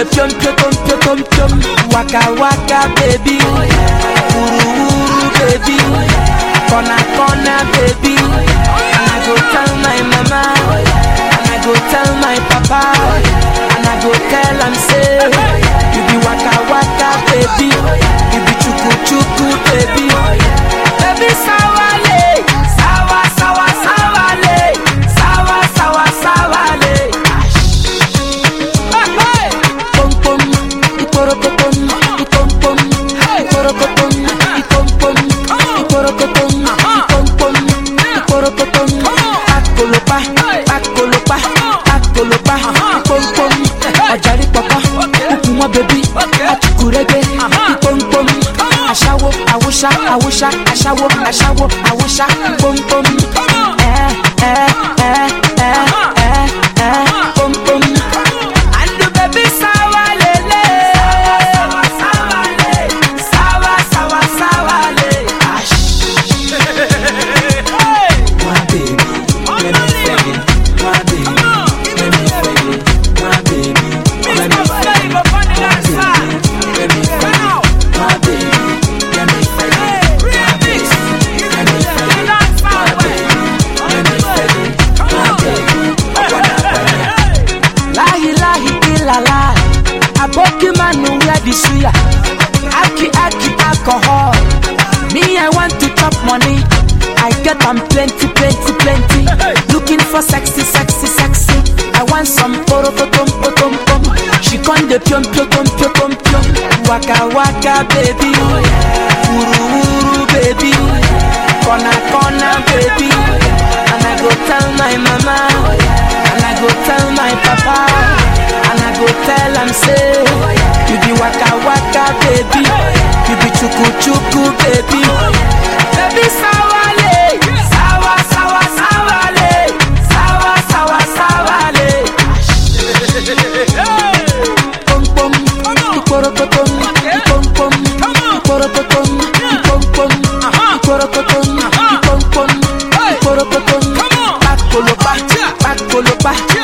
the pium pium pium pium pium. Waka waka baby, uru uru baby, corner corner baby. And I go tell my mama, and I go tell my papa, and I go tell am say, you be waka waka baby, you be chuku chuku baby, baby sawale, sawa sawa sawale, sawa sawa sawale. Pom pom, iporokotom, ipom pom, iporokotom, ipom pom, iporokotom, ipom pom, iporokotom. Pakolopa, pakolopa, pakolopa, ipom pom. Ọ̀jàrí pọ̀pọ̀, kúkúmọ́ bèbí, àtùkùrẹ́gbẹ́, ipom pom. Aṣáwo, àwòṣá, àwòṣá, aṣáwo, aṣáwo, àwòṣá, ipom pom. Ẹ ẹ ẹ ẹ ẹ ẹ pom pom. And the baby sawa lele Sawa sawa le Sawa sawa sawa le My baby, let me fag it My baby, let me fag it My baby, let me fag it My baby, let me fag it My baby, let me fag it My baby, let me fag it My baby, let me fag it My baby, I wanna fag it Lahi lahi ilala Aboki manu wear the suya Aki aki alcohol Me I want to chop money I get am plenty plenty plenty Looking for sexy sexy sexy I want some poro potom potom pom She con de piom piom piom piom piom piom Waka waka baby Uru uru baby Kona kona baby And I go tell my mama And I go tell my papa And I go tell am say You be waka waka baby You be chuku chuku baby Baby sawale Sawa sawa sawale Sawa sawa sawale Pom pom Ikorokotom Ipom pom Ikorokotom Ipom pom Ikorokotom Ipom pom Ikorokotom Pakolopa Pakolopa